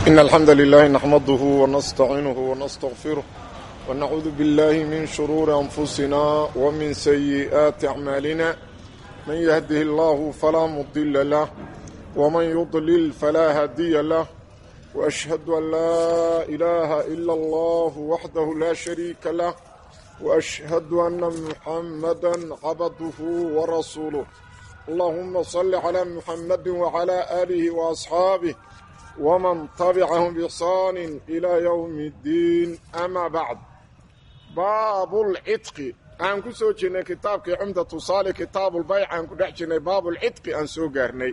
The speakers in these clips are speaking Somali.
إن الحمد لله نحمده ونستعينه ونستغفره ونعوذ بالله من شرور أنفسنا ومن سيئات أعمالنا من يهده الله فلا مضل له ومن يضلل فلا هادي له وأشهد أن لا إله إلا الله وحده لا شريك له وأشهد أن محمدا عبده ورسوله اللهم صل على محمد وعلى آله وأصحابه ومن تبعهم بإحسان إلى يوم الدين أما بعد باب العتق aan ku soo jirnay kitaabkii cumdatu saali kitaabulbayc aan ku dhex jirnay baabulcidqi aan soo gaarnay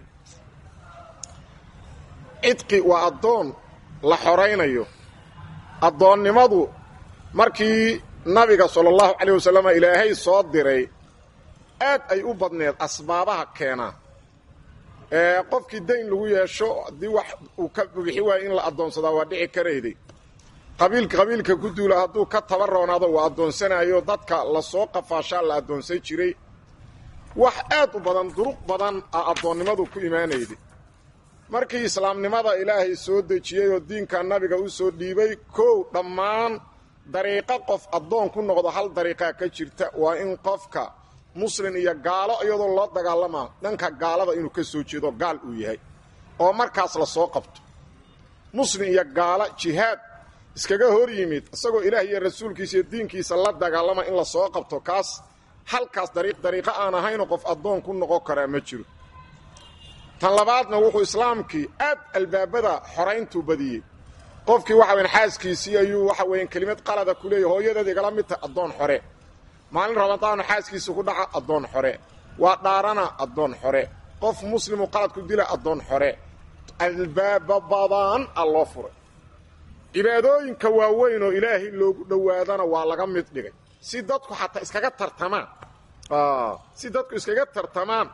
cidqi waa addoon la xoraynayo addoonnimadu markii nabiga sala allahu calayh wasalam ilaahay soo diray aad ay u badneed asbaabaha keenaa ee qofkii dayn lagu yeesho haddii wax uu ka bixi waayo in la addoonsadaa waa dhici karayday qabiilka qabiilka ku duula hadduu ka tabaroonaado uu addoonsanayo dadka lasoo qafaashaa la addoonsan jiray wax aad u badan duruq badan a addoonnimadu ku imaanayday markii islaamnimada ilaahay soo dejiyey oo diinka nabiga u soo dhiibay kow dhammaan dariiqo qof addoon ku noqdo hal dariiqaa ka jirta waa in qofka muslin iyo gaalo iyadoo loo dagaalamaa dhanka gaalada inuu ka soo jeedo gaal uu yahay oo markaas la soo qabto muslin iyo gaalo jihaad iskaga hor yimid isagoo ilaah iyo rasuulkiisa iyo diinkiisa la dagaalama in la soo qabto kaas halkaas dariiq dariiqo aan ahaynoo qof addoon ku noqon karaa ma jiro tan labaadna wuxuu islaamkii aad albaabada xorayntuu badiyey qofkii waxa weyan xaaskiisii ayuu waxa weyan kelimad qalada ku leeyahy hooyadeed igala mid tahay addoon xore maalin ramadaanu xaaskiisa ku dhaca addoon xore waa dhaarana addoon xore qof muslimu qalad ku dila addoon xore albaaba badan a loo furay cibaadooyinka waaweyn oo ilaahay loogu dhowaadana waa laga mid dhigay si dadku xataa iskaga tartamaan si dadku iskaga tartamaan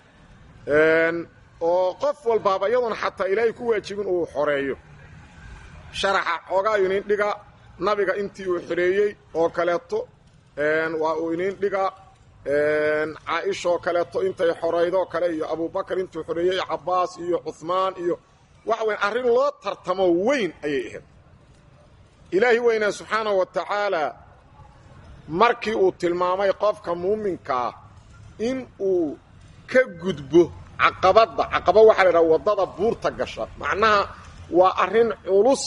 oo qof walbaaba iyaduna xataa ilaahay ku waajibin uu xoreeyo sharaxa xoogaa inin dhiga nabiga intii uu xoreeyey oo kaleeto waa uu inin dhiga caaishaoo kaleeto intay xoraydoo kale iyo abubakar intuu xoreeyey cabbaas iyo cuhmaan iyo waxa weyn arrin loo tartamo weyn ayay ahayd ilaahi weynaa subxaanahu wa tacaalaa markii uu tilmaamay qofka muuminkaa in uu ka gudbo caqabadda caqaba waxaa la idhaha waddada buurta gasha macnaha waa arrin culus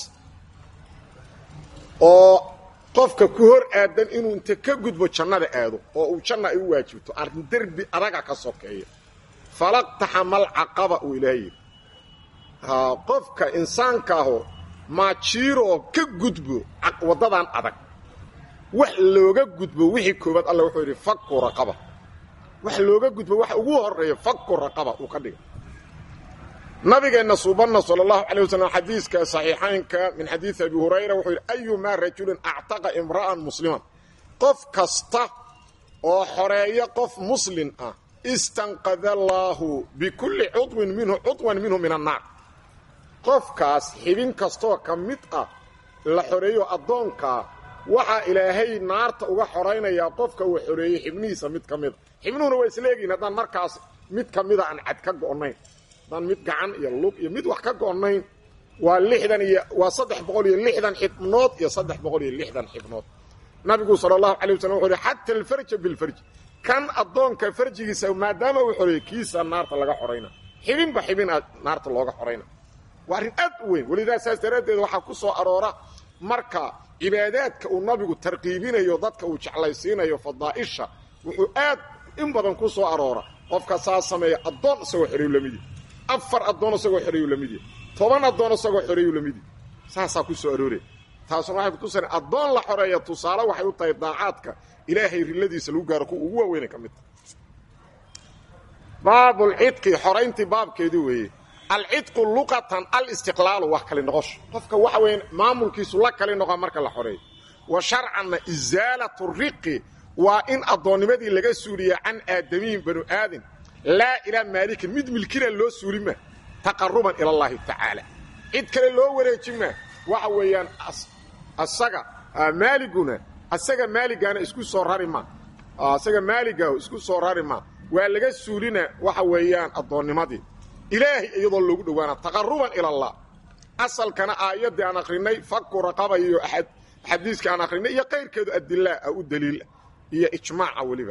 oo qofka ku hor aadan inuu inta ka gudbo jannada aado oo uu janna ay u waajibto arrin derbi adaga ka sokeeya falaqtaxamal caqaba uu ilaahay yidhi qofka insaankaaho maajiiroo ka gudbo waddadan adag wax looga gudbo wixii koobaad alla wuxuu yidhi faku raqaba wax looga gudbo waxa ugu horeeya faku raqaba uu ka dhigay nabigeenna suubanna sala allahu calay wasalam xadiiska saxiixaynka min xadiidi abi hurayra wuxuu yidhi ayumaa rajulin actaqa imra'an musliman qof kasta oo xoreeya qof muslin ah istanqada allaahu bikulli cudwin minhu cudwan minhu min annaar qofkaas xibin kastoo ka mid ah la xoreeyo addoonkaa waxaa ilaahay naarta uga xoraynayaa qofka uu xoreeyey xibnihiisa mid ka mida xibnuhuna waa isla egiin haddaan markaas mid ka mida aan cad ka go'nayn haddaan mid gacan iyo lug iyo mid wax ka go'nayn waa lixdan iyo waa saddex boqol iyo lixdan xibnood iyo saddex boqol iyo lixdan xibnood nabigu sala allahu calay wasalam wuxuu yidhi xata alfarja bilfarji kan addoonka farjigiisa maadaama uu xoreeyey kiisa naarta laga xorayna xibinba xibin a naarta looga xorayna waa arrin aad u weyn welidaa saas daraaddeed waxaa ku soo aroora marka cibaadaadka uu nabigu tarqiibinayo dadka uu jeclaysiinayo fadaa'isha wuxuu aad in badan ku soo aroora qofka saa sameeya addoon isagoo xoreeyu lamidii afar addoon isagoo xoreeyu lamidii toban addoon isagoo xoreeyu lamidii saasaa ku soo arooraya taasuna waxay kutusana addoon la xoreeya tusaale waxay u tahay daacaadka ilaahay riladiisa lagu gaaro kuwa ugu waaweynay ka mid tahay baabulcidqi xorayntii baabkeedii weeye alcidqu luqatan alistiqlaalu wax kali noqosho qofka waxa weya maamulkiisu la kali noqo marka la xoreeyo wa sharcanna isaalatu riqi waa in addoonnimadii laga suuliya can aadamiyin banu aadin laa ilaa maalikin mid milkina loo suuli maa taqaruban ila allaahi tacaala cid kale loo wareeji maa waxa weeyaan asaga maaliguna asaga maaligaana isku soo rari maa asaga maaligaahu isku soo rari maa waa laga suulina waxa weeyaan addoonnimadii ilaahay iyadoo loogu dhowaana taqaruban ila allah asalkana aayaddii aan akrinay faku raqaba iyo xadiiskii aan akrinay iyo qayrkeedu adilaa ah u daliil iyo ijmaaca weliba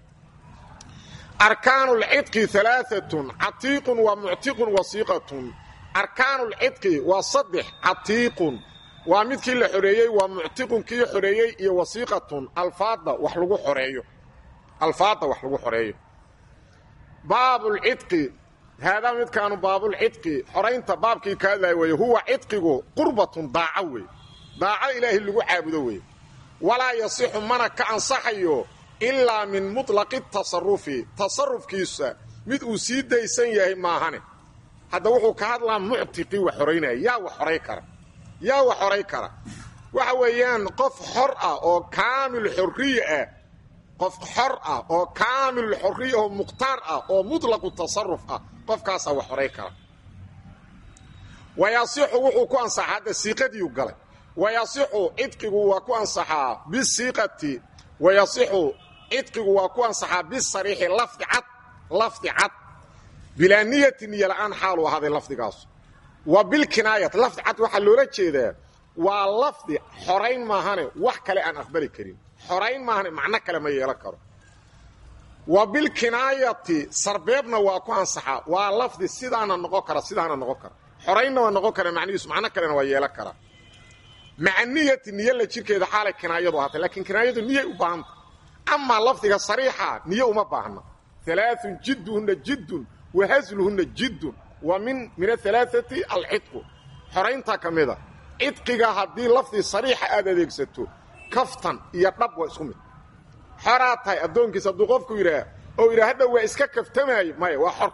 arkaanu lcidqi alaaatun catiiqun waa muctiqun wasiiqatun arkaanu lcidqi waa saddex catiiqun waa midkii la xoreeyey waa muctiqun kii xoreeyey iyo wasiiqatun alfaadda wax lagu xoreeyo alfaadda wax lagu xoreeyo baabulcidqi haadaa midkaanu baabulcidqi xoraynta baabkii ka hadlaya weeye huwa cidqigu qurbatun daaco wey daaco ilaahay lagu caabudo weye walaa yasixu mana ka ansaxayo ilaa min muطlaqi tasarufi tasarufkiisa mid uu sii daysan yahay maahane hadda wuxuu ka hadlaa muctiqii wax xoraynaya yaa wax xoray kara yaa wax xoray kara waxa weeyaan qof xor ah oo kaamil xorriye ah qof xor ah oo kaamil xorriya oo mukhtaar ah oo muطlaqu tasaruf ah qofkaasaa wax xoray kara wayasixu wuxuu ku ansaxaa hadda siiqadiiu galay wayasixu cidqigu waa ku ansaxaa bisiiqati wayasixu cidqigu waa ku ansaxaa bisariixi lafdi cad lafdi cad bilaa niyati niyo la'aan xaaluu ahaaday lafdigaasu wa bilkinaayat lafdi cad waxaa loola jeedaa waa lafdi xorayn maahane wax kale aan aqbali karin xorayn maahane macno kale ma yeelan karo wa bilkinaayati sarbeebna waa ku ansaxaa waa lafdi sidaana noqon kara sidaana noqon kara xoraynna waa noqon kara macnihiisu macno kalena waa yeelan kara maca niyati niyo la jirkeeda xaalay kinaayadu ahaatay laakiin kinaayadu niyay u baahanta amaa lafdiga sariixa niyo uma baahna alaaun jidduhunna jiddun wa hasluhunna jiddun wa min min ahalaaati alcidqu xorayntaa ka mida cidqiga haddii lafdi sariixa aad adeegsato kaftan iyo dhab waa isku mid xoraa tahay addoonkiisa hadduu qofku yidhaah oo yidhaha hadha waa iska kaftamaayo maya waa xor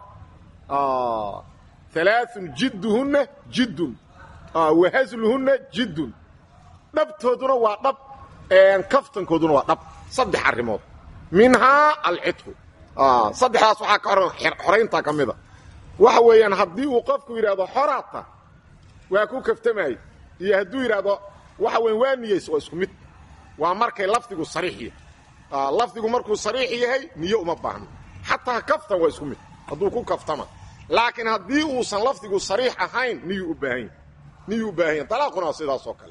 alaaun jidduhunna jiddun wa hasluhunna jiddun dhabtooduna waa dhab kaftankooduna waa dhab saddex arrimood minhaa alcidqu saddexdaas waxaa ka oran xorayntaa ka mida waxa weeyaan haddii uu qofku yidhaahdo xoraata waa ku kaftamaayo iyo hadduu yidhaahdo waxa weyan waa niyeys waa isku mid waa markay lafdigu sariix yahay lafdigu markuu sariix yahay niyo uma baahno xataa kaftan waa isku mid hadduu ku kaftama laakiin haddii uusan lafdigu sariix ahayn niyuu u baahan yahy niyuu u baahan yahy dalaaquna waa sidaas oo kale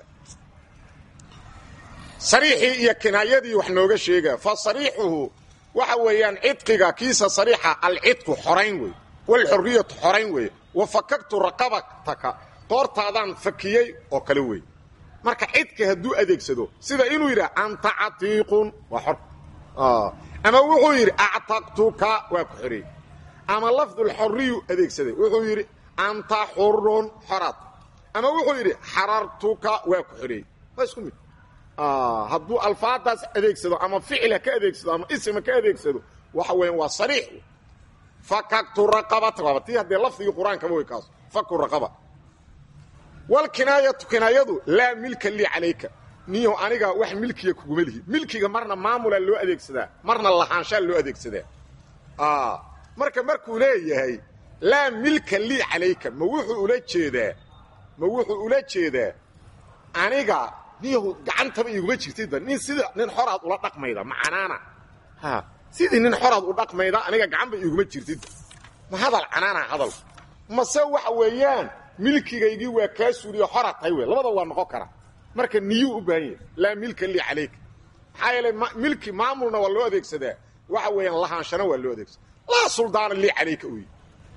sariixii iyo kinaayadii wax nooga sheega fa sariixuhu waxa weeyaan cidqiga kiisa sariixa alcidqu xorayn wey walxorriyatu xorayn weeye wa fakagtu raqabataka qoortaadaan fakiyey oo kale wey marka cidqi hadduu adeegsado sida inuu yidhah anta catiiqun waa xor ama wuxuu yidhi actaqtuka waa ku xoreey ama lafdulxorriyu adeegsaday wuxuu yidhi anta xurun xoraad ama wuxuu yidhi xarartuka waa ku xoreey waa isku mid hadduu alfaadaas adeegsado ama ficila ka adeegsado ama isma ka adeegsado waxa weeyaan waa sariix fakagtu raqabata waaba tii haddee lafdigii qur-aankaba way kaas faku raqaba walkinaayatu kinaayadu laa milka lii calayka niyow aniga wax milkiya kuguma lihi milkiga marna maamulaa loo adeegsadaa marna lahaanshaa loo adeegsadaa marka markuu leeyahay laa milka lii calayka ma wuxuu ula jeedaa ma wuxuu ula jeedaa aniga niyow gacantaba iguma jirtidba nin sida nin xoraad ula dhaqmayda macanaana ha sidii nin xoraad u dhaqmayda aniga gacanba iguma jirtidba ma hadal canaana hadal mase waxa weeyaan milkigaygii waa kaa suuriyo xoraa tahay wey labada waa noqon kara marka niyuu u baahan yahay laa milka lii calayka maxaa yeelay milki maamulna waa loo adeegsadaa waxa weeyaan lahaanshana waa loo adeegsada laa suldaana lii calayka uyi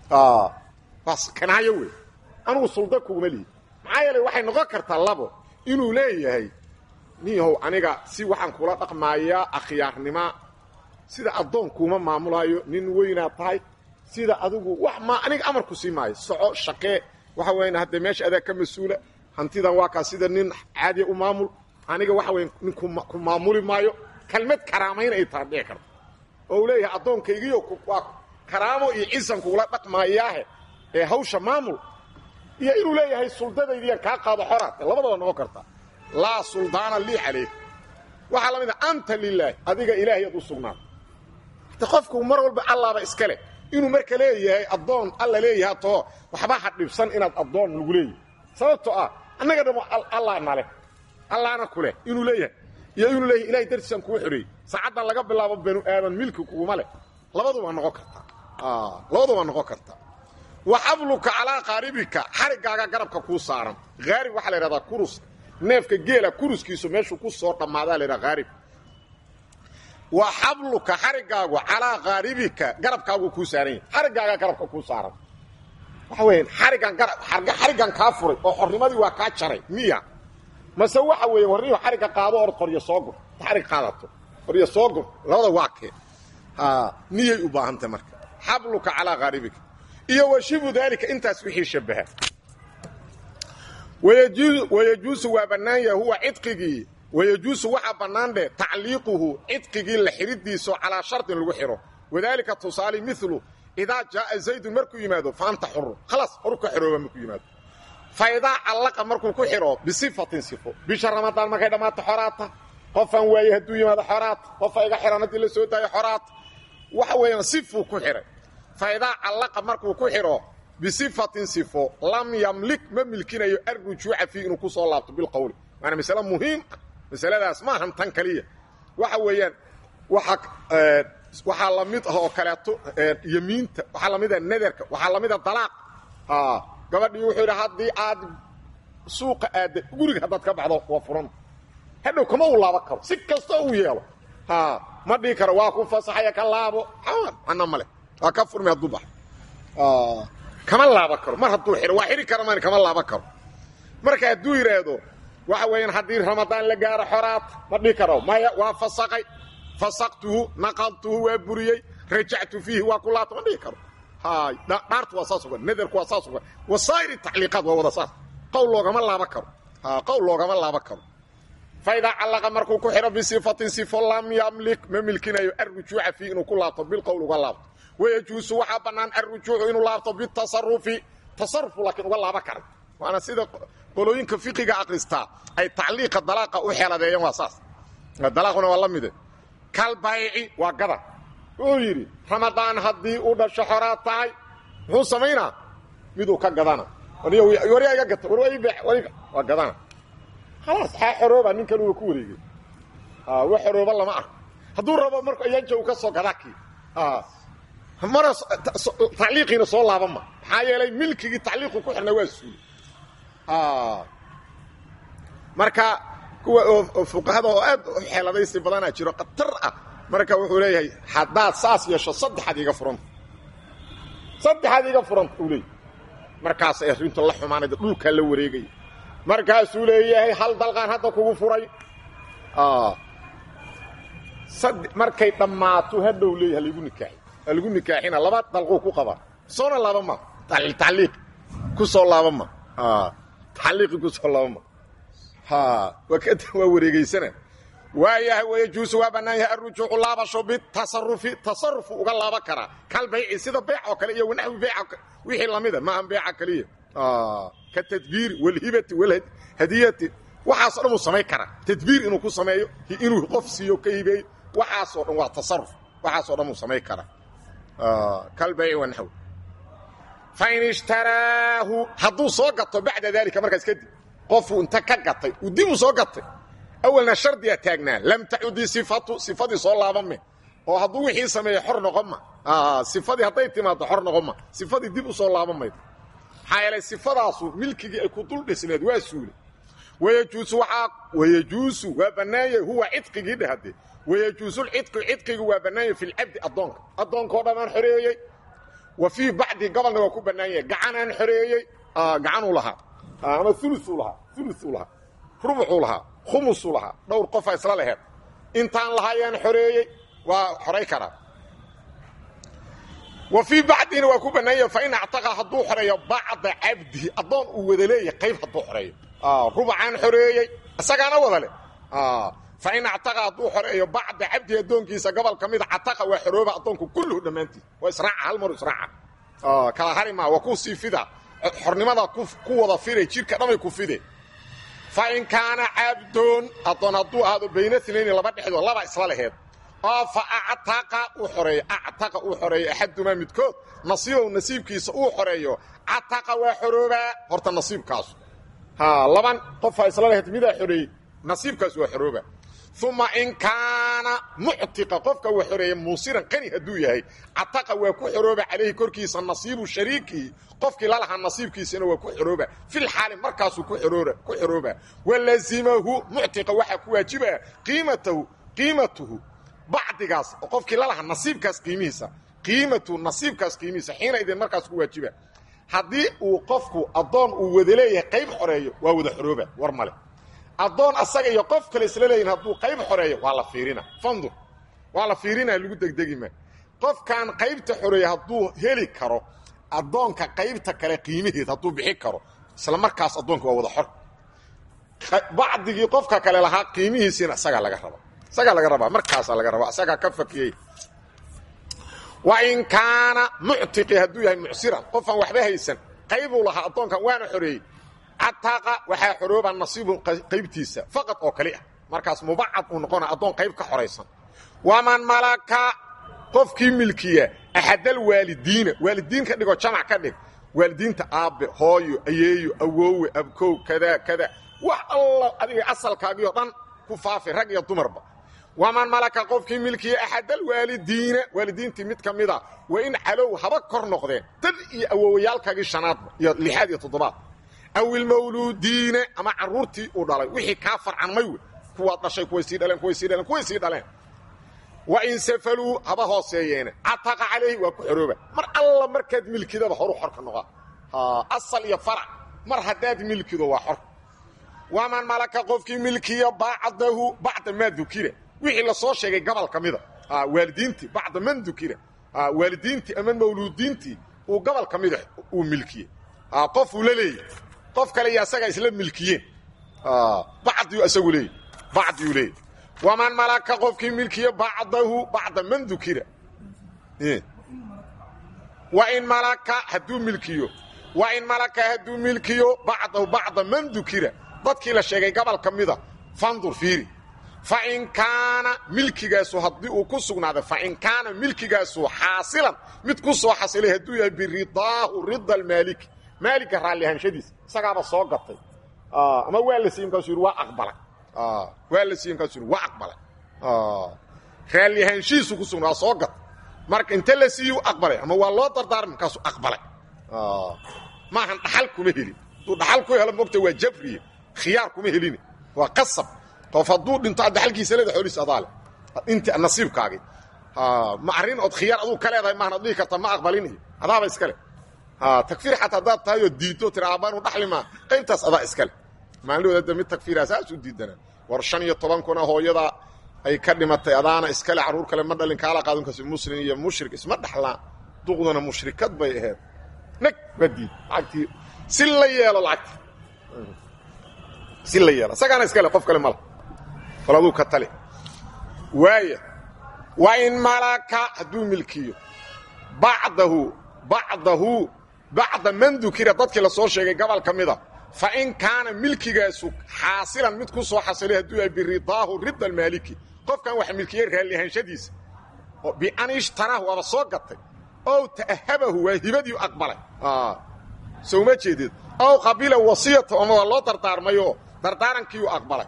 waa kanaayo wey anugu sulda kuguma lihi maxaa yeelay waxay noqon kartaa labo inuu leeyahay niyahow aniga si waxaan kula dhaqmaayaa akhyaarnima sida addoon kuuma maamulaayo nin weynaad tahay sida adigu wax ma aniga amarku sii maayo soco shaqee waxa weyan haddee meesha adaa ka mas-uula hantidan waa kaa sida nin caadiya u maamul aniga waxa weyan nin ku maamuli maayo kelmad karaamayn ay taha dhici karto oo uu leeyahay addoonkaygiyo waa karaamo iyo cisan kugula dhaqmaayaahe ee hawsha maamul iyo inuu leeyahay suldadaydiyaan kaa qaado xoraad labadaba noqon karta laa suldaana lii calayk waxaa la mid a anta lilaahi adiga ilaahayaad u sugnaata de qofku mar walba allaaba iska leh inuu marka leeyahay addoon alla leeyahay too waxba ha dhibsan inaad addoon lagu leeyahay sababtoo ah annaga dhamo allah naleh allaana ku leh inuu leeyahay iyo inuu leeyahay ilahay dartiisaan kugu xoreeyey saacaddan laga bilaabo banu aadan milki kuguma leh labaduba noqon kartaa labaduba noqon kartaa wa xabluka calaa qaaribika xarigaaga garabka kuu saaran haarib waxaa la yidhahdaa kurus neefka geela kuruskiisu meeshuu ku soo dhammaadaa la yidhaha haarib wa xabluka xarigaagu calaa qaaribika garabkaagu kuu saaran yahay xarigaaga garabka kuu saaran waxa weeyaan xarigan xarigan kaa furay oo xornimadii waa kaa jaray miya mase waxa weeye warniyo xariga qaado or qoryo soo gur xarig qaadato qoryo soo gur labada waa kee niyay u baahantay marka xabluka calaa qaaribika iyo wa shibu daalika intaas wixii shabaha wayajuusu waa bannaan yahay huwa cidqigii wayajuusu waxaa bannaan dheh tacliiquhu cidqigii la xidhidiiso calaa shardin lagu xidho wadaalika tusaale milu idaa jaaa zaydun markuu yimaado fa anta xuru khalaas horu ka xihooba markuu yimaado fa idaa callaqa markuu ku xidho bisifatin sifo bisha ramadaan markay dhammaato xoraata qofaan waaye hadduu yimaado xoraata qofa iga xihan haddii la soo daayo xoraata waxa weeyaan sifuu ku xidhay fa idaa callaqa markuu ku xidho bisifatin sifo lam yamlik ma milkinayo arrujuuca fii inuu ku soo laabto bilqowli waana masale muhiim ah masaladaas maahan tan kaliya waxa weeyaan waxaa la mid ah oo kaleeto yemiinta waxaa lamid ah nadarka waxaa lamid a dalaaq gabadhii wuxuu yidhi haddii aad suuqa aadda guriga haddaad ka baxdo waa furan hadhow kama uu laaban karo si kasta uu yeelo ma dhihi karo waa ku fasaxaya ka laabo ana male waa ka furmi hadduu baxo kama laaban karo mar hadduu xidho waa xidhi kara man kama laaban karo marka hadduu yidhaahdo waxa weeyaan haddii ramadaan la gaaro xoraata ma dhihi karo maya waa fasaqay fasaqtuhu naqadtuhu waa buriyey rajactu fiihi waa ku laabta ma dhihi karo dhaartu waa saas uga nadarku waa saas uga wasaa'ir tacliiqaad waa wada saas qowl loogama laaban karo qowl loogama laaban karo fa idaa callaqa markuu ku xidho bisifatin sifo lam yamlik ma milkinayo arrujuuca fiihi inuu ku laabto bilqowl uga laabto wayajuusu waxaa bannaan arrujuucu inuu laabto bitasarufi tasarufu laakiin uga laaban kara waana sida qolooyinka fiqiga akristaa ay tacliiqa dalaaqa u xeeladeeyeen waa saas dalaaquna waa la mide kalbayci waa gada wuxuu yidhi ramadaan haddii uu dhasho xoraad tahay muxuu samaynaa miduu ka gadana waryaa iga gata waa gadana khalaas xaa xorooba nin kaluga ku wareegay wax xorooba lama arko hadduu rabo marku ayaanja uu ka soo gadaa kii mana tacliiqiina soo laaban ma maxaa yeelay milkigii tacliiqu ku xirnaa waa suuli marka kuwa oo fuqahada oo aad u xeeladaysi badanaa jiro khatar ah marka wuxuu leeyahay haddaad saas yeesho saddexaad iga furanta saddexaad iga furanta uu leeyahy markaasay arrintu la xumaanayda dhulkaa la wareegaya markaasuu leeyahay hal dalqaan hadda kugu furay markay dhammaato hadhow leeyahy halagu nikaaxi halagu nikaaxina laba dalquu ku qabaa soona laaba ma tacliiq ku soo laaba ma tacliiqi ku soo laaba ma waa wareegeysana waayahay wayajuusu waa bannaan yahay arrujuucu laabasho bitasarufi tasarufu uga laaban karaa kal bayci sida beyc oo kale iyo wanaxwi beyca wixii lamida maahan beyca kaliya ka tadbiiri walhibati walhadiyati waxaasoo dhan uu samayn karaa tadbiir inuu ku sameeyo inuu qof siiyo ka hibeeyo waxaasoo dhan waa tasaruf waxaasoo dhan uu samayn karaa kal bayci wanaxwi fain ishtaraahu hadduu soo gato bacda daalika markaas kadib qofuu inta ka gatay uu dib u soo gatay awalna shardiga taagnaa lam tacudi sifatu sifadii soo laabame oo hadduu wixii sameeya xor noqon ma sifadii hadday timaado xor noqon ma sifadii dib u soo laaban maydo maxaa yeelay sifadaasu milkigii ay ku dul dhisneed waa suulay wayajuusu waxaa wayajuusu waa bannaanyah huwa cidqigii dhehade wayajuusulcidqu cidqigu waa bannaanyah fi lcabdi addoonka addoonkao dhanaan xoreeyey wa fii bacdi gobolna waa ku bannaan yahay gacanaan xoreeyey gacanuu lahaa ama uluuu lahaa uluuu lahaa rubuxuu lahaa khumusuu lahaa dhowr qofa isla laheed intaan lahaayaan xoreeyey waa xoray karaa wa fii bacdina waa ku bannaan yahay fain actaqa hadduu xoreeyo bacda cabdihi addoon uu wada leeyahy qayb hadduu xoreeyo rubacaan xoreeyey isagaana wada leh fain actaqa hadduu xoreeyo bacda cabdihi addoonkiisa gobol ka mida cataqa waa xorooba addoonku kulluhu dhammaantiis waa israaca hal maru israaca kala hari maa waa ku sii fida xornimada ku wada fiday jidhka dhamay ku fide fain kaana cabdoon addoon hadduu ahaado bayna inayni laba dhexdood laba isla laheed oo fa actaqa uu xoreeyo actaqa uu xoreeyo axadumaa midkood nasiibow nasiibkiisa uu xoreeyo cataqa waa xoroobaa horta nasiibkaasu laban qofaa isla laheed midaa xoreeyey nasiibkaas waa xorooba uma in kaana muctiqa qofka wax xoreeya muusiran qani hadduu yahay cataqa waa ku xorooba calayhi korkiisa nasiibu shariikihi qofkii lalahaa nasiibkiisana waa ku xorooba fil xaali markaasuu ku ku xorooba walazimahu muctiqa waxaa ku waajibaa qiimatahu qiimatuhu bacdigaas oo qofkii lalahaa nasiibkaas qiimihiisa qiimatuhu nasiibkaas qiimihiisa xiina idin markaas ku waajiba haddii uu qofku addoon uu wada leeyahay qayb xoreeyo waa wada xorooba war male addoon asaga iyo qof kale isla leeyihin hadduu qayb xoreeyo waa la fiirina fandur waa la fiirina lagu degdegima qofkan qaybta xoreeya hadduu heli karo addoonka qaybta kale qiimaheed hadduu bixi karo isla markaas addoonka waa wada xor bacdigii qofka kale lahaa qiimihiisiina isagaa laga raba isagaa laga rabaa markaasaa laga rabaa isagaa ka fakiyey wa in kaana muctiqi hadduu yahay mucsiran qofaan waxba haysan qaybuu lahaa addoonkan waana xoreeyey cataqa waxaa xorooba nasiibu qaybtiisa faqad oo kali ah markaas mubacad uu noqona addoon qayb ka xoraysan waman malaka qofkii milkiya axadal waalidiina waalidiin ka dhigo jamac ka dhig waalidiinta aabbe hooyo ayeeyo awoowe abkow kada kada wax alla adiga asalkaagii oo dhan ku faafi rag iyo dumarba waman malaka qofkii milkiya axadal waalidiina waalidiintii mid ka mida waa in calow haba kor noqdeen dad iyo awoowayaalkaagii shanaadba iyo lixaad iyo toddobaad aw ilmawluudiina ama carruurtii uu dhalay wixii kaa farcanmay wey kuwaad dhashay kuway sii dhaleen kuway sii dhaleen kuway sii dhaleen wa in safaluu haba hooseeyeene cataqa calayhi waa ku xorooba mar alla markaad milkidaba horu xorka noqaa asal iyo farac mar haddaad milkido waa xor waman malaka qofkii milkiya bacdahu bacda maa dukira wixii la soo sheegay gobol ka mida waalidiintii bacda man dukira waalidiintii ama mawluudiintii uu gobol ka mida uu milkiyey qof uu la leeyahy qof kale iyo asagaa isla milkiyeen bacdiyu isagu leeyahy bacdiyuu leeyahy waman malaka qofkii milkiya bacdahu bacda man dukira wain malaka hadduu milkiyo wain malaka hadduu milkiyo bacdahu bacda man dukira dadkii la sheegay gobol ka mida fandur fiiri fain kaana milkigaasu haddii uu ku sugnaaday fain kaana milkigaasu xaasilan mid ku soo xasilay hadduu yahay biridaahu rida almaaliki maaligga raalliahaanshadiisa isagaaba soo gatay ama waa la siiye mkaasuu yidhi waa aqbalay waa la siiye mkaasuu yidhi waa aqbalay raallihaanshihiisu ku sugnaa waa soo gatay marka inta la siiyu aqbalay ama waa loo dardaarmay markaasuu aqbalay maahan dhaxal kuma helin hadduu dhaxal ku helo mogta waa jabriye khiyaar kuma helin waa qasab qof hadduu dhinto ad dhaxalkiisa leeda xooliis adaale inta nasiibkaagii ma arrin ood khiyaar aduu ka leedahay maahan ad dhihi karta ma aqbalinayo adaaba iskale takfiir xataa haddaad tahay oo diidto tira aabaanu dhaxli maa qaybtaas adaa iskale maalin mid takfiira saas u diidana war shan iyo toban kuna hooyada ay ka dhimatay adaana iskale carruur kale ma dhalin kaala qaadunkaas muslim iyo mushrik isma dhaxlaan duqduna mushrikad bay ahayd nag waa diid lacagtii si la yeelo lacagti si la yeelo isagaana iskale qof kale mala bal aduu ka tali waaya wa in malaka hadduu milkiyo bacdahu bacdahu bacda man dukira dadkii la soo sheegay gobol ka mida fa in kaana milkigaasu xaasilan mid ku soo xasilay hadduu yahay biridaahu rida almaaliki qofkan wax milkiyey raalliahaanshadiisa bian ishtaraahu waaba soo gatay ow ta'ahabahu waa hibadii aqbalay soo uma jeedeed ow qabila wasiyata ama waa loo dardaarmayoo dardaarankiiu aqbalay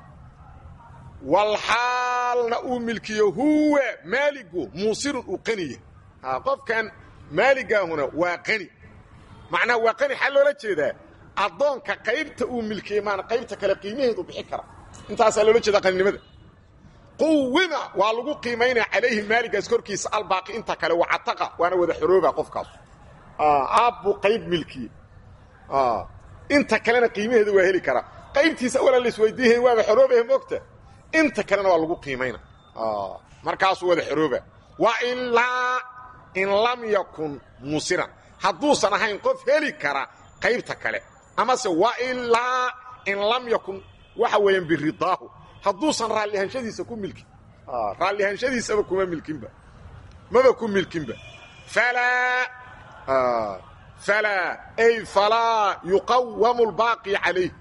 walxaalna uu milkiyo huwa maaligu muusirun uu qaniya qofkan maaligaahuna waa qani macnaha waa qani xaa loola jeedaa addoonka qaybta uu milkiyey maana qaybta kale qiimaheedu bixi kara intaasaa loola jeedaa qaninimada quwima waa lagu qiimaynaya calayhi maaligaas korkiisa albaaqi inta kale waa cataqa waana wada xorooba qofkaas aabbuu qayb milkiye inta kalena qiimaheedu waa heli karaa qaybtiisa awala laisweydiihay waaba xoroobahe moogta inta kalena waa lagu qiimayna markaasuu wada xorooba wa ilaa in lam yakun muusiran hadduusan ahayn qof heli kara qaybta kale amase wa ilaa in lam yakun waxa weeyaan biridaahu hadduusan raallihaanshadiisa ku milkin raallihaanshadiisaba kuma milkinba maba ku milkinba falaa falaa ay falaa yuqawamu lbaaqi calayh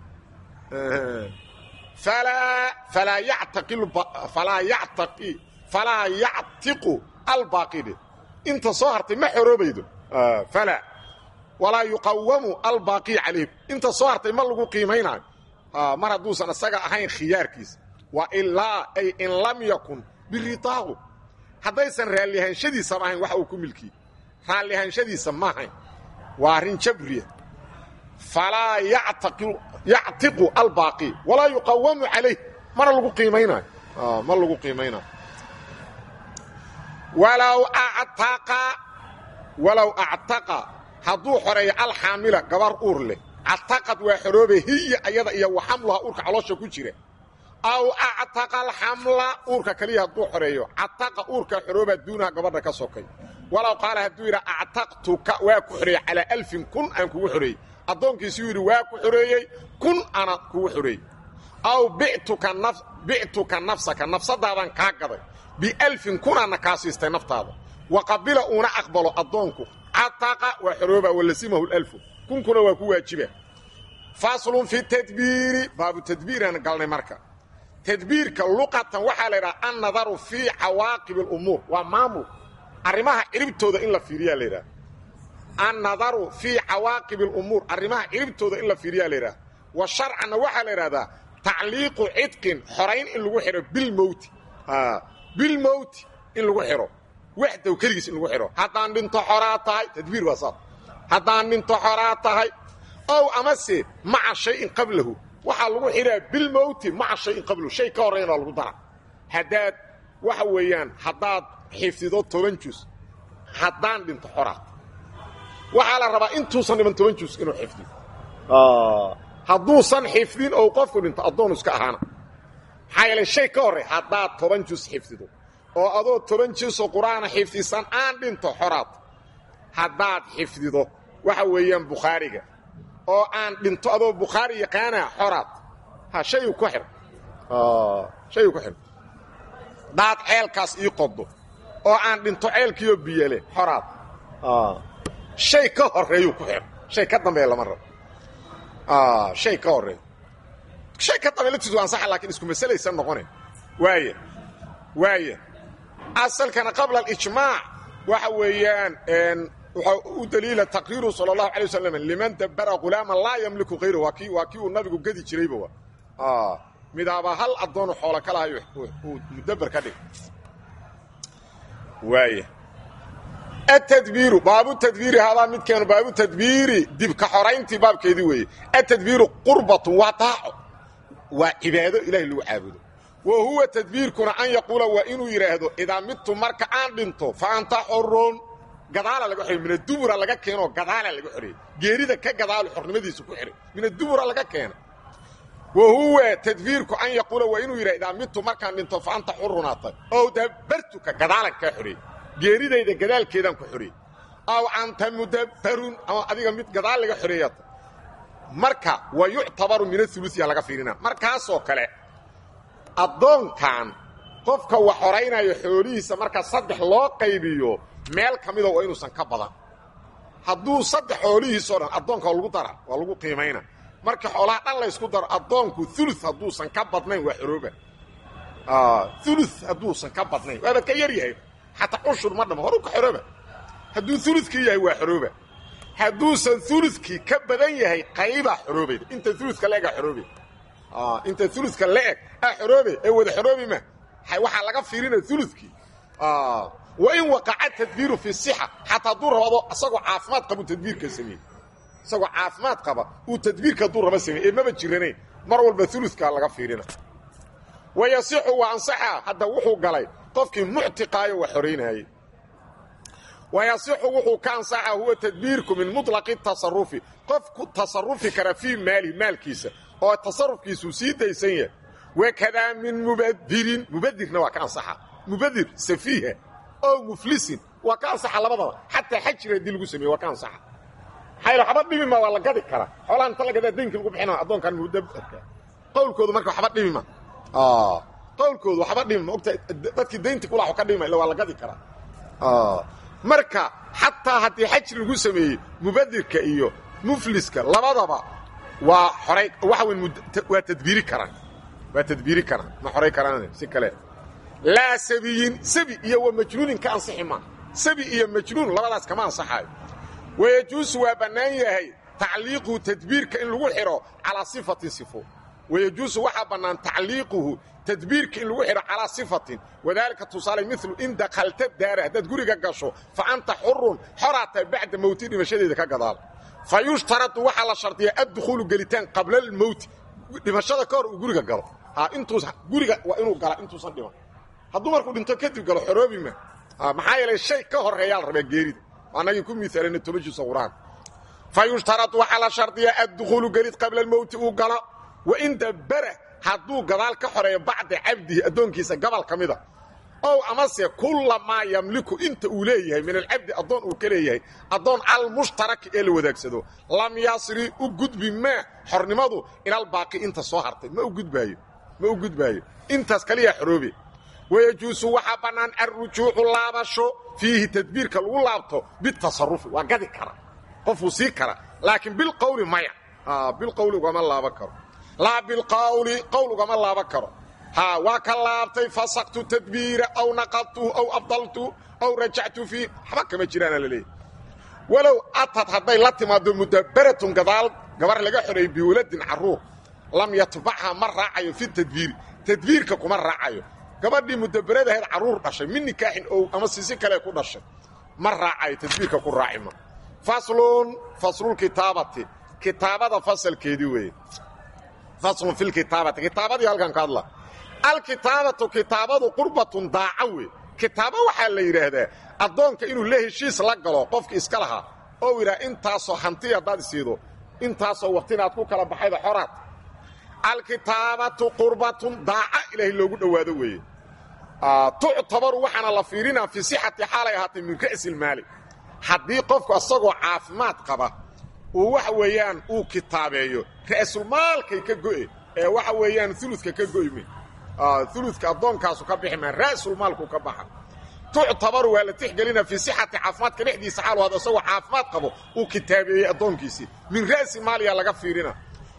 falaa falaa yactaqi falaa yactaqi falaa yactiqu albaaqide inta soo hartay ma xoroobaydo falaa walaa yuqawamu albaaqi calayh inta soo hartay ma lagu qiimaynaayo mar hadduusan isaga ahayn khiyaarkiisa wa ilaa ay in lam yakun biridaahu haddaysan raallihaanshadiisama ahayn waxa uu ku milkiyey raallihaanshadiisa ma ahayn waa arrin jabriya falaa yactiqu albaaqi walaa yuqawamu calayh mana lagu qiimaynayo ma lagu qiimaynayo walow actaqa walow actaqa hadduu xoreeyo alxaamila gabar uur leh cataqad waa xoroobe hiya ayada iyo waxamluha uurka caloosha ku jira aw actaqa alxamla uurka kaliya hadduu xoreeyo cataqa uurka xorooba duunaha gabadha ka sokay walow qaala hadduu yidha actaqtuka waa ku xoreeyey calaa alfin kun aan kugu xoreeyey addoonkiisuu yidhi waa ku xoreeyey kun ana kugu xoreeyey aw bictuka nafsaka nafsadaadan kaa gaday bialfin kunaana kaa siistay naftaada wa qabila uuna aqbalo addoonku cataqa waa xorooba walasimahu lalfu kunkuna waa ku waajiba faslun fi tadbiiri baabu tadbiiraan galnay marka tadbiirka luqatan waxaa la yidhaha annadaru fii cawaaqibi alumuur waa maamul arrimaha ciribtooda in la fiiriyaa la yidhaha annadaru fii cawaaqibi alumuur arrimaha ciribtooda in la fiiriyaa la yidhaha wa sharcanna waxaa la yidhahdaa tacliiqu cidqin xorayn in lagu xidho bilmowti bilmowti in lagu xidho waxdow keligiis in lagu xidho haddaan dhinto xoraa tahay tadbiir waa saas haddaan dhinto xoraa tahay ow amase maca shayin qablahu waxaa lagu xidhaa bilmowti maca shayin qablahu shay ka horreynaa lagu dara haddaad waxa weeyaan haddaad xifdido toban jus haddaan dhinto xoraa waxaa la rabaa intuusan dhiban toban jus inuu xifdiyo hadduusan xifdin ou qofku dhinto addoonu iska ahaana maxaa yeele shay ka horrey haddaad toban jus xifdido oo adoo toban jusoo qur-aana xifdisan aan dhinto xoraad haddaad xifdido waxa weeyaan bukhaariga oo aan dhinto adoo bukhaari yaqaana xoraad ha shayu ku xidh shayu ku xidh daad ceelkaas ii qodo oo aan dhinto ceelkiioo biyale xoraad shay ka horreeyuu ku xidh shay ka dambeeya lama rabo shay ka horreeya shay ka dambeya laftiisu waa ansaxa lakiin isku masalaysan noqone waaya waaya asalkana qabla alijmaac waxa weeyaan waxaa u daliila taqriiru sala allahu alay wasalam liman dabbara ghulaaman laa yamliku hayrahu waa kii waa kii uu nabigu gedi jirayba wa midaaba hal addoonu xoolo ka lahay uu mudabber ka dhig waaya atadbiiru baabu tadbiiri hadaa midkeenu baabu tadbiiri dibka xorayntii baabkeedii weeye atadbiiru qurbatun waa daaco waa cibaado ilahay lagu caabudo wa huwa tadbiirkuna an yaquula waa inuu yidhaahdo idaa midtu marka aan dhinto fa anta xorun gadaala laga xoray min adubura laga keenoo gadaala laga xoreeyey geerida ka gadaalo xornimadiisa ku xihay min adubura laga keena wa huwa tadbiirku an yaquula waa inuu yidhah idaa midtu markaan dhinto fa anta xurunaatay ow dabartuka gadaalan kaa xoreeyey geeridayda gadaalkeedaan ku xoreeyey aw anta mudabbarun ama adiga mid gadaal laga xoreeyata marka wa yuctabaru min auluya laga fiirina markaasoo kale addoonkan qofka wax horaynayo xoolihiisa marka saddex loo qaybiyo meel ka mida waa inuusan ka badan hadduu saddex xoolihiisoo dhan addoonka waa lagu dara waa lagu qiimayna marka xoolaha dhan laysku daro addoonku ulu hadduusan ka badnayn waa xorooba ulu hadduusan ka badnayn waaba ka yar yahay xataa cushur ma dhamo horu ka xorooba hadduu ulukii yahay waa xorooba hadduusan ulukii ka badan yahay qaybaa xoroobayda inta uluka leegaa xoroobe inta uluka la-eg a xoroobe ee wada xoroobi ma waxaa laga fiirina ulukii wain waqaca tadbiiru fi sixa xataa hadduu rabado isagoo caafimaad qabu tadbiirka sameeye isagoo caafimaad qaba uu tadbiirka hadduu raba sameeye ee maba jiranayn mar walba ulukaa laga fiirina wayasixu waa ansaxa hadda wuxuu galay qofkii muctiqaayo wax xoraynayey wayasixu wuxuu ka ansaxa huwa tadbiirku min muطlaqi tasarufi qof ku tasarufi kara fii maalihi maalkiisa oo tasarufkiisuu sii daysan yahay wakadaa min mubadirin mubadirna waa ka ansaxa mubadir safiiha oo muflisin waa ka ansaxa labadaba xataa xajir haddii lagu sameeye waa ka ansaxa maxaa waxba dhibima waa la gadi karaa xoolaha inta la gadaa daynka lagu bixina addoonkan mudabarka qowlkoodu marka waxba dhibima qowlkoodu waxba dhibima ogta dadkii daynta kulaxo ka dhibima illa waa la gadi karaa marka xataa haddii xajir lagu sameeyey mubadirka iyo mufliska labadaba waa xoray waxa weyn waa tadbiiri karaan waa tadbiiri karaan ma xoray karaan si kale laa sabiyin sabi iyo wa majnuunin ka ansixi maa sabi iyo majnuun labadaas kama ansaxaayo wayajuusu waa bannaan yahay tacliiquhu tadbiirka in lagu xidho calaa sifatin sifo wayajuusu waxaa bannaan tacliiquhu tadbiirka in lagu xidho calaa sifatin wadaalika tusaale milu in dakhalta daara haddaad guriga gasho fa anta xurun xoraata bacda mowti dhimashadeeda ka gadaal fa yushtaradu waxaa la shardiyaa addukhuulu gelitaan qabla almowti dhimashada ka hor uu guriga galo intuus guriga waa inuu gala intuusan dhiman hadduu markuu dhinto kadib galo xoroobi ma maxaa yeelay shay ka horreeyaa la rabaa geerida annagii ku miaalana tobajiisa qur-aan fa yushtaradu waxaa la shardiyaa addukhuulu gelid qabla almowti uu galo wain dabbara hadduu gadaal ka xoreeyo bacda cabdihi addoonkiisa gabal ka mida ow amase kullamaa yamliku inta uu leeyahay min alcabdi addoon uu ka leeyahay addoon almushtaraki ee la wadaagsado lam yasri u gudbi maa xornimadu ilalbaaqi inta soo hartay ma u gudbaayo ma u gudbaayo intaas kaliya xoroobe wayajuusu waxaa bannaan alrujuucu laabasho fiihi tadbiirka lagu laabto bitasarufi waa gadi kara qofuu sii kara laakiin bilqowli maya bilqowli ugama laaban karo laa bilqawli qowl ugama laaban karo ha waa ka laabtay fasaktu tadbiira aw naqadtuhu aw abdaltu aw rajactu fiih waxba kama jiraana la leeyahy walow atad hadday la timaado mudabbaratun gadaal gabar laga xoreeyey biwaladin carruur lam yatbacha ma raacayo fi tadbiiri tadbiirka kuma raacayo gabadhii mudabbaradahayd carruur dhashay min nikaaxin ow ama sisi kale ku dhashay ma raacayo tadbiirka ku raacima faslun faslulkitaabati kitaabada fasalkeedii weeye faslun fi lkitaabati kitaabadii halkan ka hadla alkitaabatu kitaabadu qurbatun daaca wey kitaabo waxaa la yidhaahdaa addoonka inuu la heshiis la galo qofki iska lahaa oo yidhaha intaasoo hanti haddaad isiido intaasoo waqtina aad ku kala baxayda xoraad alkitaabatu qurbatun daaca ilaahay loogu dhowaado weeye tuctabaru waxaana la fiirinaa fii sixati xaalay ahaatay min ra'silmaali haddii qofku asagoo caafimaad qaba uu waxa weeyaan uu kitaabeeyo ra'sulmaalkay ka go'e ee waxa weeyaan uludka ka go'me uludka addoonkaasu ka bixi maa ra'sulmaalku ka baxa tuctabaru waa la tixgelina fii sixati caafimaadka dhexdiisa xaalu hada isagoo caafimaad qabo uu kitaabeeyey addoonkiisii min ra'si maaliya laga fiirina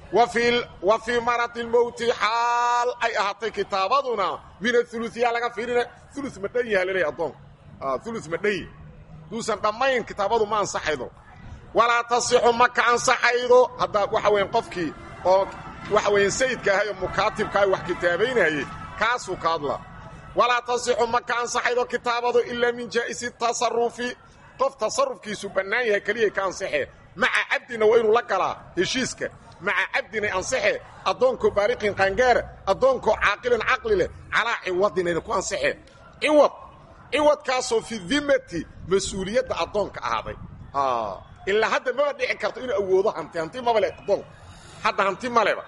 wa fii maradi lmowti xaal ay ahaatay kitaabaduna min auluiya laga fiirina ulu ma dhan yaha laleeya addoonka ulu ma dhan duusan dhammayn kitaabadu ma ansaxaydo walaa tasixu ma ka ansaxaydo haddaa waxa weyan qofkii oo waxa weyan sayidka ahay oo mukaatibka wax kitaabaynayey kaasuu ka hadla walaa tasixu ma ka ansaxaydo kitaabadu ilaa min jaa'isi tasarufi qof tasarufkiisu bannaan yahay keliyay ka ansaxee maca cabdina waa inuu la galaa heshiiska maca cabdinay ansaxe addoonkoo baariqin qaangaara addoonkoo caaqilin caqli leh calaa ciwadinayna ku ansaxee ciwad ciwadkaasoo fi dimati mas-uuliyadda addoonka ahaaday ilaa hadda maba dhici karto inuu awoodo hanti hanti maba le addoonka hadda hanti maleba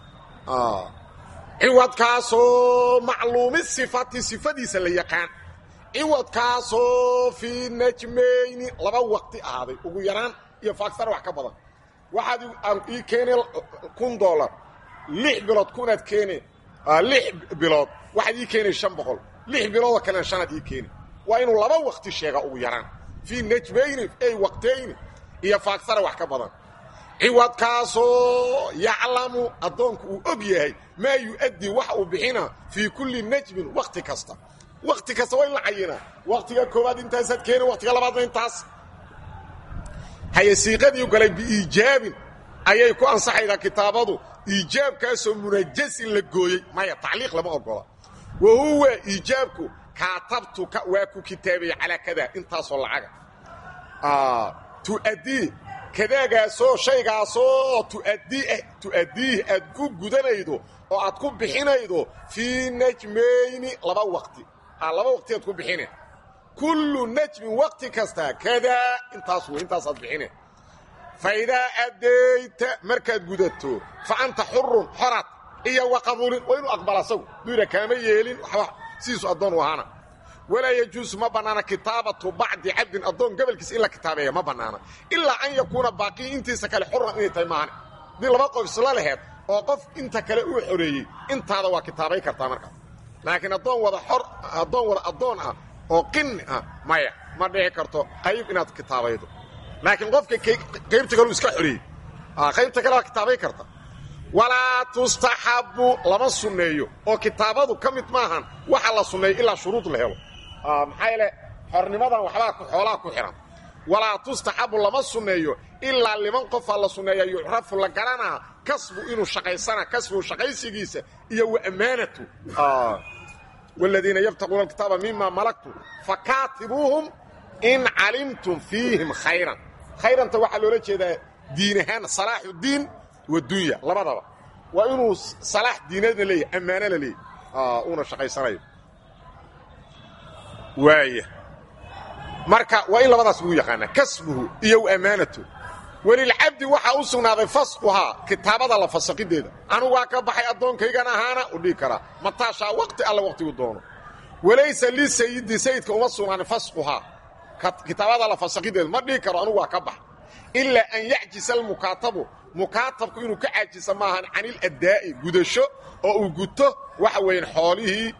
ciwadkaasoo macluumi sifati sifadiisa la yaqaan ciwadkaasoo fii najmayni laba waqti ahaaday ugu yaraan iyo faaksar wax ka badan waxaad ii keene kun dolar lix bilood kunaad keene lix bilood waxaad ii keenay shan boqol lix biloodoo kalena shanaad ii keeni waa inuu laba waqti sheega ugu yaraan fii najmayni ay waqtayni iyo faaksara wax ka badan ciwadkaasoo yaclamu addoonku uu og yahay maa yu'addii waxa uu bixina fii kulli najmin wakhti kasta wakhti kasta waa in la cayinaa wakhtiga koowaad intaasaad keeni wakhtiga labaadna intaas haye siiqadii galay biiijaabin ayay ku ansaxaydaa kitaabadu iijaabkaasoo munajasin la gooyey maya tacliiq lama ogola wa huwa iijaabku kaatabtuka waa ku kitaabaya calaa kadaa intaasoo lacaga tu'addii kadaagaasoo shaygaasoo tu'addii tu'addiih aad ku gudanaydo oo aad ku bixinaydo fii najmayni laba waqti laba waqti aad ku bixine kullu najmin waqti kasta kadaa intaas wey intaasaad bixine fa idaa addayta markaad gudato fa anta xurun xorad iyo waqabulin waa inuu aqbala asagu duyra kaama yeelin waxba sidiisu addoon u ahaana walaa yajuusu ma bannaana kitaabatu bacdi cabdin addoon gobolkiisa in la kitaabeeya ma bannaana ilaa an yakuuna baaqii intiisa kale xuran inay tahay maahane dii laba qof isla laheed oo qof inta kale uu xoreeyey intaada waa kitaabay kartaa markaas laakiin addoon wada xor addoon wada addoon ah oo qinni ah maya ma dhici karto qayb inaad kitaabaydo laakiin qofka qaybta kaleu iska xoreeyey qaybta kale waa kitaabay karta walaa tustaxabbu lama sunneeyo oo kitaabadu ka mid maahan waxa la sunneeyo ilaa shuruud la helo maxaa yeele xornimadan waxbaa xoolaa ku xihan walaa tustaxabu lama sunneeyo ilaa liman qofaa la sunneeya yucrafu la garanaa kasbu inuu shaqaysana kasbu shaqaysigiisa iyo wa ammaanatu wladiina yabtaquuna alkitaaba mima malaktu fakaatibuuhum in calimtum fiihim khayran khayranta waxaa loola jeedaa diin ahaan salaaxu diin wadunya labadaba waa inuu salaax diineedna leeyahy ammaano la leeyahy uuna shaqaysanayo waaya marka waa in labadaas lagu yaqaanaa kasbuhu iyo ammaanatu welilcabdi waxaa u sugnaaday fasquhaa kitaabada la fasaqideeda anugu waa ka baxay addoonkaygan ahaana u dhihi karaa mataashaa waqti alla waqtigu doono walaysa lisayidi sayidka uma sugnaanin fasquhaa kitaabada la fasaqideeda ma dhihi karo anugu waa ka bax ilaa an yacjisa almukaatabu mukaatabku inuu ka caajisa maahan caniladaa'i gudasho oo uu guto waxa weyan xoolihii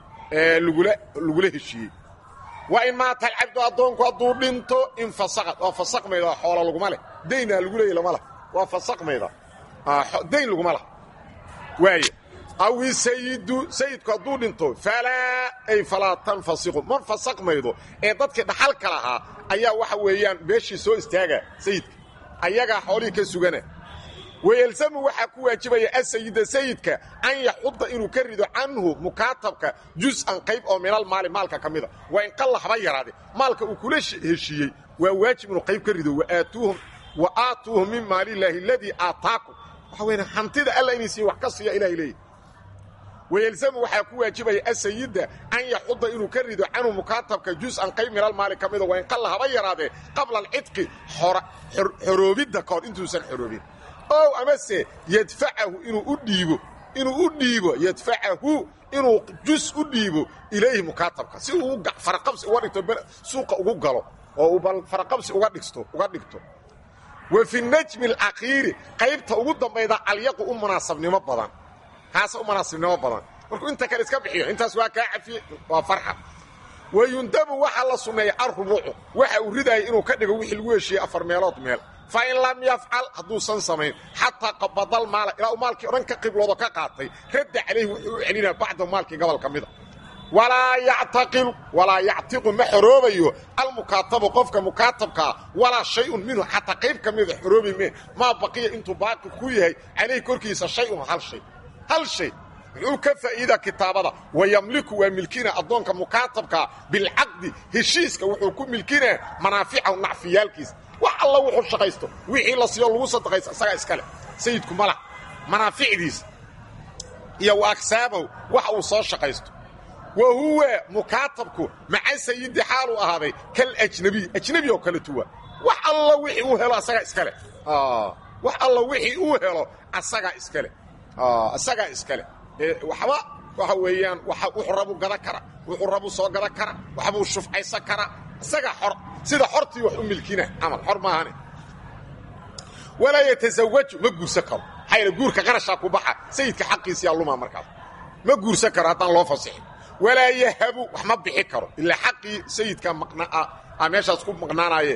lagula heshiiyey waa in maata alcabdu addoonku hadduu dhinto infasaqad waa fasaqmayda xoola laguma leh daynaa lagu leeya lama lah waa fasaqmayda dayn laguma lah waaya awi sayidu sayidku hadduu dhinto falaa ay falaa tanfasiqu ma fasaqmaydo ee dadkii dhaxalka lahaa ayaa waxa weeyaan beeshii soo istaaga sayidka ayagaa xoolihii ka sugana wayelsamu waxaa ku waajibaya asayida sayidka an yaxuda inuu ka rido canhu mukaatabka jus'an qayb oo minal maali maalka ka mida waa in qalla haba yaraade maalka uu kula heshiiyey waa waajib inuu qayb ka rido wa aatuuhum min maalillaahi aladii aataakum waxa weyn hantida alla inay siiye wax ka siiya ilahay leeyahy wayelsamu waxaa ku waajibaya asayida an yaxuda inuu ka rido canhu mukaatabka jus'an qayb minal maali ka mida waa in qalla haba yaraadee qabla alcidqi xoroobidda kahor intuusan xoroobin ow amase yadfacahu inuu u dhiibo inuu u dhiibo yadfacahu inuu jus u dhiibo ilayhi mukaatabka si uu faraqabsi uga dhigto suuqa ugu galo oo uu bal faraqabsi uga dhigto uga dhigto wa fi najmi alakhiiri qaybta ugu dambayda alyaqu u munaasabnimo badan kaasa u munaasabnimo badan markuu inta kale iska bixiyo intaas waa kaa cafiye waa farxa wa yundabu waxaa la sunneeya alrubuucu waxa uu ridaya inuu ka dhigo wixii lagu heshiiyey afar meelood meel fain lam yafcal hadduusan samayn xataa qabadal maala ilaa uu maalkii o dhan ka qibloodo ka qaatay radda calayhi wuxuu u celinaya bacda maalkii gobol ka mida walaa yactaqilu walaa yactiqu ma xoroobayo almukaatabu qofka mukaatabkaa walaa shayun minhu xataa qayb ka mida xoroobi mee maa baqiya intuu baaqi ku yahay calayhi korkiisa shayun hal shay hal shay muxuu ka faa'iidaa kitaabada wa yamliku waa milkina addoonka mukaatabkaa bilcaqdi heshiiska wuxuu ku milkinaa manaaficahu nacfiyaalkiisa wax alla wuxuu shaqaysto wixii la siiyo lagu sadaqaysto isagaa iskale sayidku mala manaaficdiisa iyo wa agsaabahu waxa uu soo shaqaysto wa huwa mukaatabku maca sayidi xaaluu ahaaday kal ajnabiy ajnebi oo kale tuwa wax alla wixii uu helo asagaa iskale wax alla wixii uu helo asagaa iskale isagaa iskale waxba waxa weeyaan wuxuu rabu gadan kara wuxuu rabu soo gadan kara waxbuu shufcaysan karaa isagaa xor sida xortii wax u milkina camal xor maahane walaa yatasawaju ma guursan karo maxaa yaele guurka qarashaa ku baxa sayidka xaqiisiyaa lumaa markaas ma guursan karo haddaan loo fasixin walaa yahabu wax ma bixi karo ilaa xaqii sayidka maqnaa meeshaas ku maqnaanaaye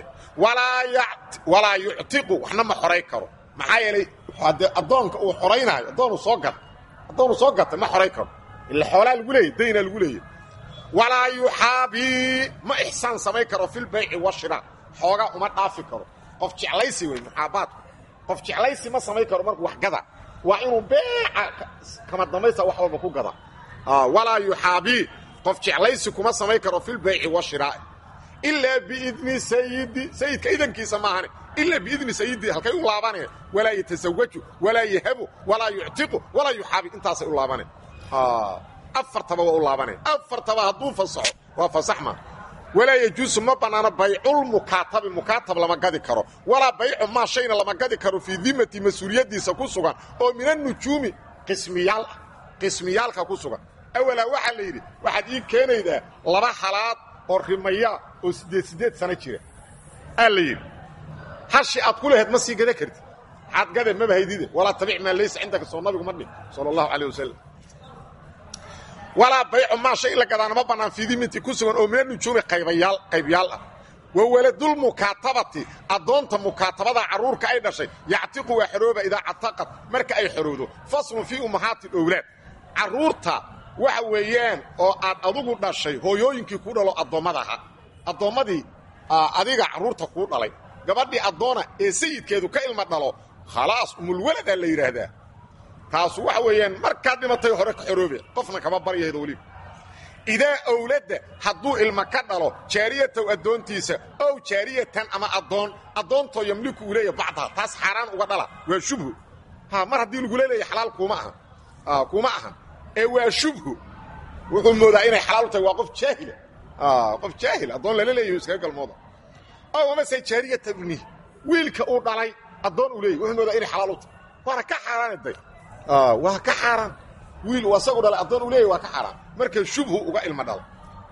walaa yuctiqu waxna ma xoray karo maxaa yeelay addoonka uu xoraynaayo addoonu soo gata addoonu soo gata ma xoray karo ila xoolaa lagu leeyay daynaa lagu leeyay walaa yuxaabii ma ixsaan samayn karo filbayci washira xoogaa uma dhaafi karo qof jeclaysi wey muxaabaadku qof jeclaysi ma samayn karo markuu wax gada waa inuu beeca kama dambaysta wax walba ku gada walaa yuxaabii qof jeclaysi kuma samayn karo filbayci washiraa'i ilaa biidni sayidi sayidka idankiisa maahane ilaa biidni sayidi halkay u laabaneen walaa yatasawaju walaa yahabu walaa yuctiqu walaa yuxaabi intaasay u laabaneen afartaba waa u laabaneen afartaba hadduu fasaxo waa fasaxma walaa yajuusu ma bannaano bayculmukaatabi mukaatab lama gadi karo walaa baycu maa shayna lama gadi karo fii dimati mas-uuliyaddiisa ku sugan oo min annujuumi qismiyaal ah qismiyaalka ku sugan awalaa waxaa la yidhi waxaad ii keenaydaa laba halaad oo rimayaa oo siddeed siddeed sano jira aa la yidhi hashi aad ku lahayd ma sii gada kartid maxaad gade maba haydide walaa tabic maa laysa cindaka soo nabigu ma dhin sala allahu calayh wasalam walaa baycu maa shay in la gadaana ma bannaan fiidiminti ku sugan oo mina nujuumi qaybayaal qaybyaal ah wa waladulmukaatabati addoonta mukaatabada carruurka ay dhashay yactiqu waa xorooba idaa cataqad marka ay xorowdo faslun fii ummahaati owlaad carruurta waxa weeyaan oo aad adugu dhashay hooyooyinkii ku dhalo addoommada ahaa addoommadii adiga carruurta kuu dhalay gabadhii addoona ee sayidkeedu ka ilma dhalo khalaas umulwaladaa la yidhaahdaa taasu waxa weeyaan markaad dhimatay hore ka xoroobe qofna kama baryahaydo weliba idaa owladda hadduu ilma ka dhalo jaariyatow addoontiisa ow jaariyatan ama addoon addoontoo yamliku uu leeyahy bacdaha taas xaaraan uga dhala waa shubhu ha mar haddii lagula leeyahy xalaal kuuma aha kuma ahan ee waa shubhu wuxuu moodaa inay xalaal u tahay waa qof jaahila qof jaahil addoon lala leeyahy iskaga galmooda ow amase jaariyata ibni wiilka uu dhalay addoon uu leeyahy wuxuu moodaa inay xalaal u tahay waana ka xaaraanaday waa ka xaaraan wiil uu asagu dhalay addoon uu leeyahy waa ka xaaraan marka shubhu uga ilma dhalo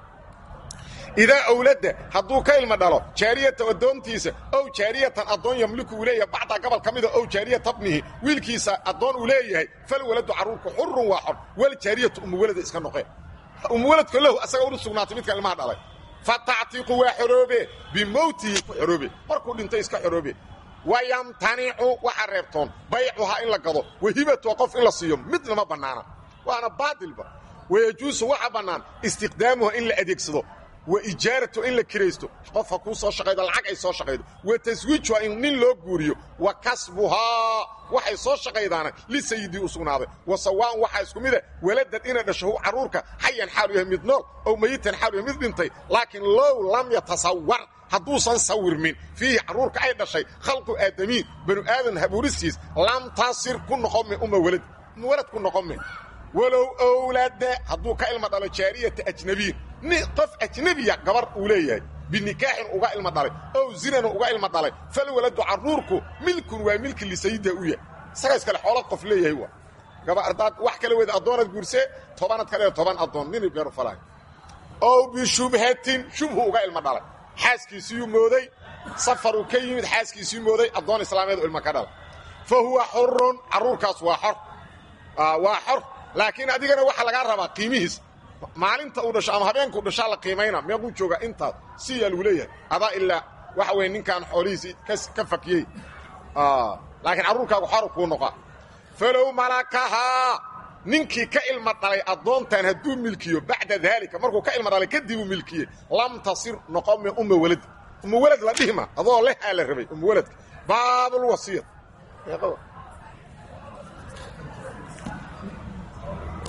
idaa awladda hadduu ka ilma dhalo jaariyata addoontiisa ow jaariyatan addoon yamliku uu leeyahay bacdaa gobol ka mida ow jaariyata bnihi wiilkiisa addoon uu leeyahay fal waladu carruurku xurun waa xor wal jaariyatu umuwalada iska noqeen umuwaladka lahu asaga unu sugnaatay midkan ilmaha dhalay fa tactiiqu waa xoroobe bimowtihi ku xoroobe markuu dhintay iska xoroobe wayamtanicu waxa reebtoon baycuhaa in la gado wahibatuha qof in la siiyo midna ma bannaana waana baatilba wayajuusu waxa bannaan istiqdaamuha in la adeegsado wa ijaaratu in la kiraysto qofka kuu soo shaqaydo lacag ay soo shaqaydo wa taswiijuha in nin loo guuriyo wa kasbuhaa waxay soo shaqaydaana lisayidii u sugnaaday wa sawaan waxaa isku mida waladad inay dhasho hu carruurka xayan xaalu yahay mid nool ow mayitan xaalu yahay mid dhintay laakiin low lam yatasawar hadduusan sawirmin fiihi carruurka ay dhashay khalqu aadamiin banu aadan habuuristiis lam tasir ku noqon me uma walad uma walad ku noqon me walow owlaada hadduu ka ilma dhalo jaariyata ajnabiyin ni qof ajnebiya gabar uu leeyahay binikaaxin uga ilma dhalay ow zinana uga ilma dhalay fal waladu carruurku milkun waa milki lisayida u yahay isaga iskale xoolo qof leeyahay waa gaba ardaad wax kala weda addoonad guursee tobanad kale toban addoon nini beeru falaay ow bishubhatin shubhu uga ilma dhalay xaaskiisiyuu mooday safaruu ka yimid xaaskiisii mooday addoon islaameed u ilma ka dhala fa huwa xurun carruurkaas waa xor waa xor laakiin adigana waxaa lagaa rabaa qiimihiis maalinta uu dhasho ama habeenkuu dhashaa la qiimayna meequu jooga intaas siyaa lagu leeyahay adaa ilaa waxa weye ninkaan xoolihiisii ka fakiyey laakiin carruurkaagu xor kuu noqaa falow malakahaa ninkii ka ilma dhalay addoontan hadduu milkiyo bacda daalika markuu ka ilma dhalay kadibuu milkiyey lam tasir noqome uma walad uma walad la dhihma adoo leh aa la rabay uma waladka baabulwasiya